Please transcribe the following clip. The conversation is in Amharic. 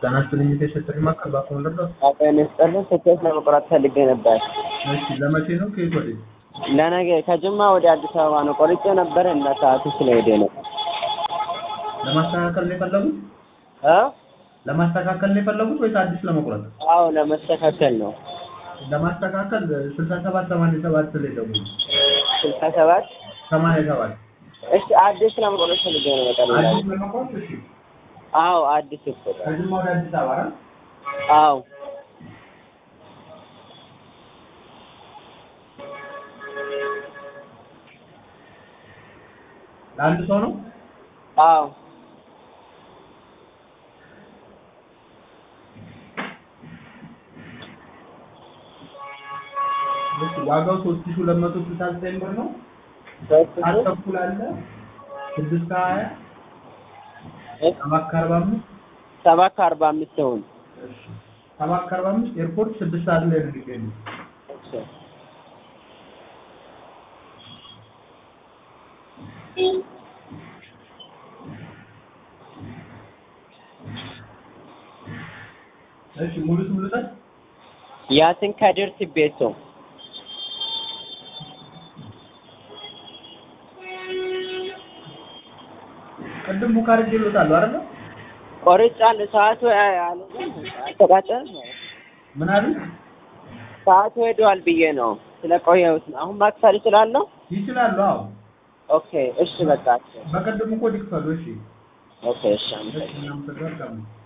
ጤና ይስጥልኝ የተሰጠኝ ማዕከል በአሁኑ ልርዳዎት? ጤና ይስጥልኝ ትኬት ለመቁረጥ ፈልጌ ነበር። እሺ ለመቼ ነው? ከየት ወዴት? ለነገ ከጅማ ወደ አዲስ አበባ ነው ቆርጬ ነበር እና ሰዓቱ ስለሄደ ነው። ለማስተካከል ነው የፈለጉት? እ ለማስተካከል ነው የፈለጉት ወይስ አዲስ ለመቁረጥ? አዎ ለመስተካከል ነው። ለማስተካከል ስልሳ ሰባት ሰማንያ ሰባት ላይ ደውሉ። ስልሳ ሰባት ሰማንያ ሰባት እሺ አዲስ ለመቁረጥ ፈልጌ ነው በቀላሉ። አዲስ ለመቁረጥ እሺ። አዎ አዲስ እኮ ከጅማ ወደ አዲስ አበባ አይደል? አዎ ለአንድ ሰው ነው? አዎ እሺ ዋጋው ሶስት ሺህ ሁለት መቶ ስልሳ ዘጠኝ ብር ነው። ሶስት ሰዓት ሺህ ተኩል አለ። ስድስት ከሀያ እ ሰባት ከአርባ አምስት ሰባት ከአርባ አምስት ይሁን። እሺ ሰባት ከአርባ አምስት ኤርፖርት ስድስት ሰዓት ላይ ነው የሚገኙት። እሺ እሺ ሙሉ ስም ልውሰድ? ያሲን ከድር ቲቤሶ ቅድም ቡክ አድርጌልዎታለሁ አይደለ? ቆርጫለሁ። ሰዓቱ አልተቃጨም። ምን አሉ? ሰዓቱ ሄዷል ብዬ ነው ስለቆየሁት ነው። አሁን ማክፈል እችላለሁ? ይችላሉ። አዎ ኦኬ እሺ በቃ በቅድም እኮ ሊክፈሉ። እሺ ኦኬ እሺ አመሰግናለሁ። እሺ እናመሰግናለን።